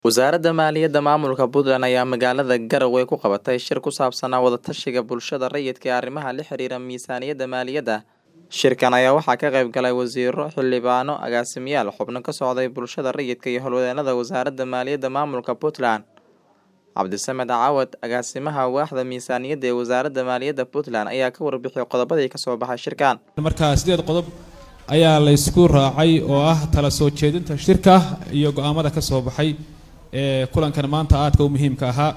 Wasaaradda Maaliyadda Maamulka Puntland ayaa magaalada Garowe ku qabatay shir ku saabsanaa wada-tashiga bulshada rayidka ee arrimaha la xiriira miisaaniyadda maaliyadda. Shirkan ayaa waxaa ka qayb galay wasiirro, xildhibaano, agaasimayaal, xubno ka socday bulshada rayidka iyo howlwadeennada Wasaaradda Maaliyadda Maamulka Puntland. Cabdisamed Cawad, agaasimaha waaxda miisaaniyadda ee Wasaaradda Maaliyadda Puntland, ayaa ka warbixiyay qodobadii ka soo baxay shirkan. markaa sideed qodob ayaa la isku raacay oo ah tala soo jeedinta shirka iyo go-aamada ka soo baxay ee kulankan maanta aadka u muhiimka ahaa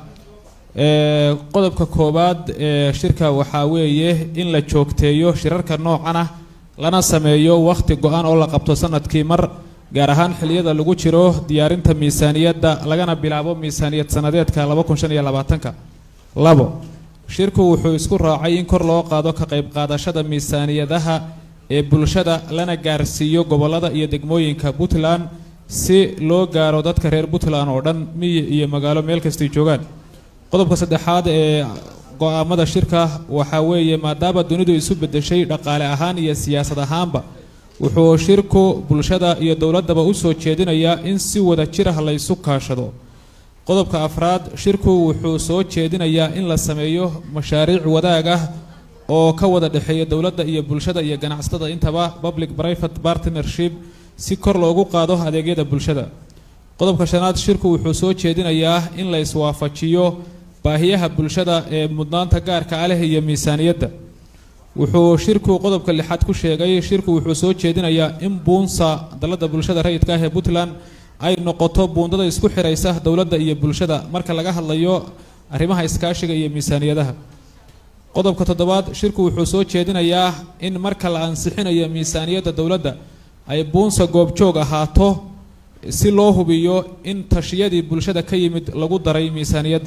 ee qodobka koowaad ee shirka waxaa weeye in la joogteeyo shirarka noocan ah lana sameeyo wakhti go-an oo la qabto sanadkii mar gaar ahaan xilliyada lagu jiro diyaarinta miisaaniyadda lagana bilaabo miisaaniyad sanadeedka laba kun shan iyo labaatanka labo shirku wuxuu isku raacay in kor loo qaado ka qayb qaadashada miisaaniyadaha ee bulshada lana gaarsiiyo gobollada iyo degmooyinka puntland si loo gaaro dadka reer puntland oo dhan miyi iyo magaalo meel kastay joogaan qodobka saddexaad ee go-aamada shirka waxaa weeye maadaama dunidu isu beddeshay dhaqaale ahaan iyo siyaasad ahaanba wuxuu shirku bulshada iyo dowladdaba u soo jeedinayaa in si wada jir ah la ysu kaashado qodobka afraad shirku wuxuu soo jeedinayaa in la sameeyo mashaariic wadaag ah oo ka wada dhexeeya dowladda iyo bulshada iyo ganacsatada intaba public private partnership si kor loogu qaado adeegyada bulshada qodobka shanaad shirku wuxuu soo jeedinayaa in la iswaafajiyo baahiyaha bulshada ee mudnaanta gaarka ah leh iyo miisaaniyadda wuxuu shirku qodobka lixaad ku sheegay shirku wuxuu soo jeedinayaa in buunsa dalladda bulshada rayidka ah ee puntland ay noqoto buundada isku xiraysa dowladda iyo bulshada marka laga hadlayo arrimaha iskaashiga iyo miisaaniyadaha qodobka toddobaad shirku wuxuu soo jeedinayaa in marka la ansixinayo miisaaniyadda dowladda ay buunsa goobjoog ahaato si loo hubiyo in tashiyadii bulshada ka yimid lagu daray miisaaniyadda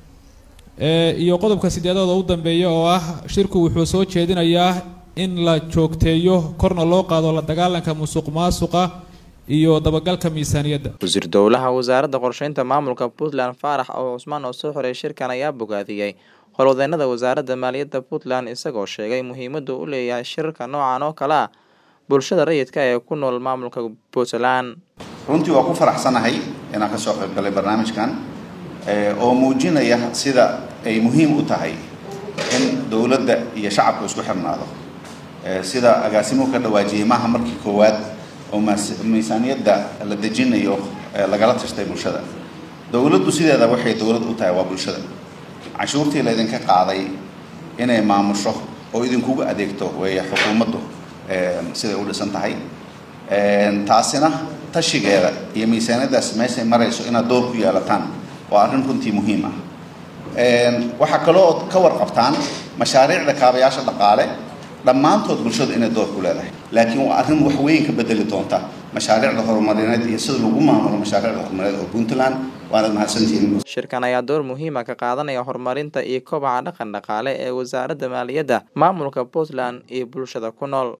iyo qodobka sideedood oo u dambeeya oo ah shirku wuxuu soo jeedinayaa in la joogteeyo korna loo qaado la dagaalanka musuq maasuqa iyo dabagalka miisaaniyadda wasiir dowlaha wasaaradda qorsheynta maamulka puntland faarax oo cusmaan oo soo xoreeyay shirkan ayaa bogaadiyey howlwadeennada wasaaradda maaliyadda puntland isagoo sheegay muhiimaddu u leeyahay shirarka noocan oo kale ah bulshada rayidka ee ku nool maamulka puntland runtii waa ku faraxsanahay inaan kasoo qayb galay barnaamijkan oo muujinaya sida ay muhiim u tahay in dowladda iyo shacabku isku xirnaado sida agaasimuhu ka dhawaajiyey maaha markii koowaad oo miisaaniyadda la dejinayo lagala tashtay bulshada dowladdu sideeda waxay dowlad u tahay waa bulshada canshuurtii laydinka qaaday inay maamusho oo idinkugu adeegto weeye xukuumaddu siday u dhisan tahay taasina tashigeeda iyo miisaaniyaddaas meeshay marayso inaad door ku yeelataan waa arrin runtii muhiim ah waxaa kaloo ood ka warqabtaan mashaariicda kaabayaasha dhaqaale dhammaantood bulshadu inay door ku leedahay laakiin waa arrin wax weyn ka bedeli doonta mashaariicda horumarineed iyo sida lagu maamulo mashaariicda horumarineed oo puntland waanad mahadsantihiin shirkan ayaa door muhiima ka qaadanaya horumarinta iyo kobaca dhaqan dhaqaale ee wasaaradda maaliyadda maamulka puntland iyo bulshada ku nool